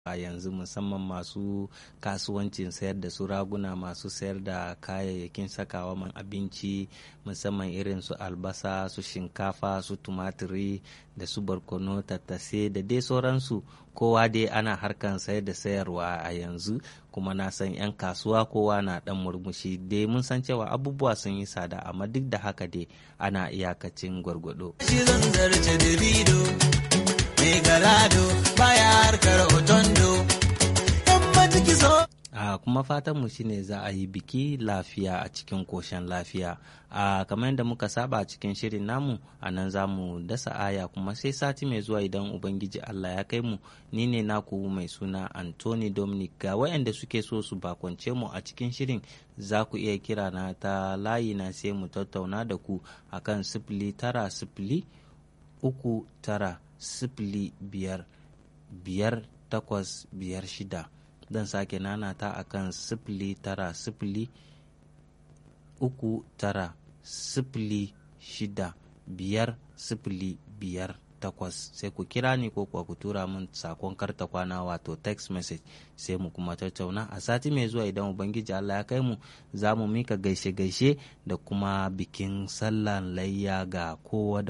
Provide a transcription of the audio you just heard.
a yanzu musamman masu kasuwancin sayar da su raguna masu sayar da kayayyakin sakawa man abinci musamman irin su albasa su shinkafa su tumatiri da su barkono tattase da dai sauransu kowa dai ana harkan sayar da sayarwa a yanzu kuma na san 'yan kasuwa kowa na dan murmushi dai mun san cewa abubuwa sun yi tsada amma duk da haka dai ana iyakacin gwargwado. mai garado baya harkar otondo a kuma fatan mu shine za a yi biki lafiya a cikin koshin lafiya a kamar yadda muka saba a cikin shirin namu a nan za mu dasa aya kuma sai sati mai zuwa idan ubangiji allah ya kai mu ni ne naku mai suna anthony dominic ga wayanda suke so su bakwance mu a cikin shirin za ku iya kira na ta layi na sai mu tattauna da ku akan sifili tara sifili uku tara sifili biyar biyar takwas biyar shida zan sake nanata a kan sifili tara sifili uku tara sifili shida biyar sifili biyar takwas sai ku kira ni ko kuwa ku tura min sakon karta kwana wato text message sai mu kuma tattauna a sati mai zuwa idan ubangiji Allah ya kai mu za mu mika gaishe-gaishe da kuma bikin sallan layya ga kowa da